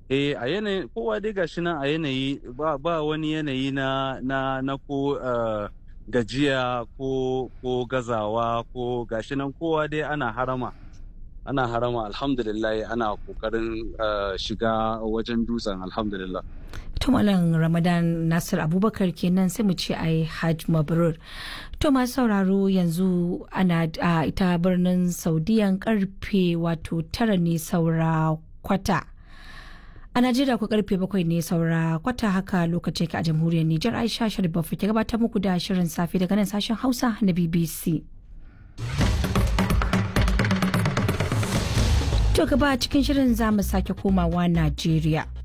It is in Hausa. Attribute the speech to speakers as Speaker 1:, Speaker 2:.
Speaker 1: eh a yanayi kowa dai gashi nan a yanayi ba, ba wani yanayi na na na ko uh, gajiya ko ko gazawa ko gashi nan kowa dai ana harama ana harama alhamdulillah ana kokarin uh, shiga wajen dutsen alhamdulillah
Speaker 2: to malam ramadan nasir abubakar kenan sai mu ce ai hajj mabrur to masu sauraro yanzu ana a ita birnin saudiyan karfe wato tara ne saura kwata a najeriya ku karfe bakwai ne saura kwata haka lokacin ka a jamhuriyar nijar aisha sharif ke gabatar muku da shirin safe daga nan sashen hausa na bbc To gaba cikin shirin za mu sake komawa Najeriya.